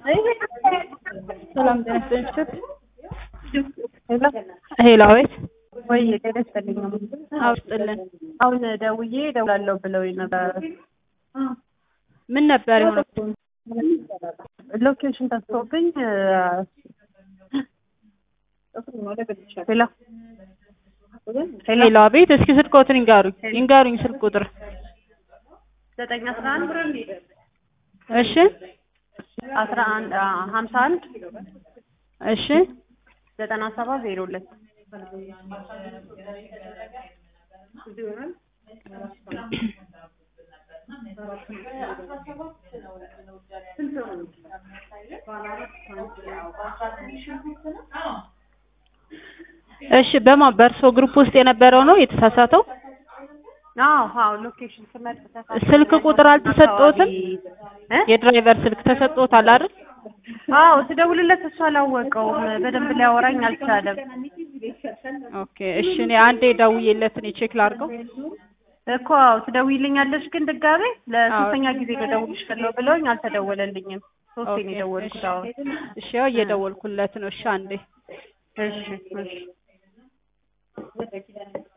ሰላም ጤና ይስጥልኝ። ሄሎ አቤት። ወይ ጤና ይስጥልኝ። አውስጥልን አሁን ደውዬ እደውላለሁ ብለውኝ ነበር። ምን ነበር የሆነው? ሎኬሽን ጠፍቶብኝ ሄሎ ሄሎ አቤት። እስኪ ስልክዎትን ይንገሩኝ ይንገሩኝ ስልክ ቁጥር። ዘጠኝ አስራ አንድ እሺ አስራ አንድ ሀምሳ አንድ እሺ ዘጠና ሰባት ዜሮ ሁለት እሺ በማን በእርሶ ግሩፕ ውስጥ የነበረው ነው የተሳሳተው? አዎ አዎ ሎኬሽን ስመርጥ ተሳሳተ። ስልክ ቁጥር አልተሰጠዎትም? እ? የድራይቨር ስልክ ተሰጥቶታል አይደል? አዎ ስደውልለት እሱ አላወቀውም። በደንብ ሊያወራኝ አልቻለም። ኦኬ እሺ እኔ አንዴ ደውዬለት እኔ ቼክ ላድርገው። እኮ አዎ ትደውይልኛለሽ ግን ድጋሜ ለሶስተኛ ጊዜ ልደውልሽ ከለው ብለውኝ አልተደወለልኝም። ሶስቴ ነው የደወልኩት አሁን። እሺ ያው እየደወልኩለት ነው። እሺ አንዴ እሺ እሺ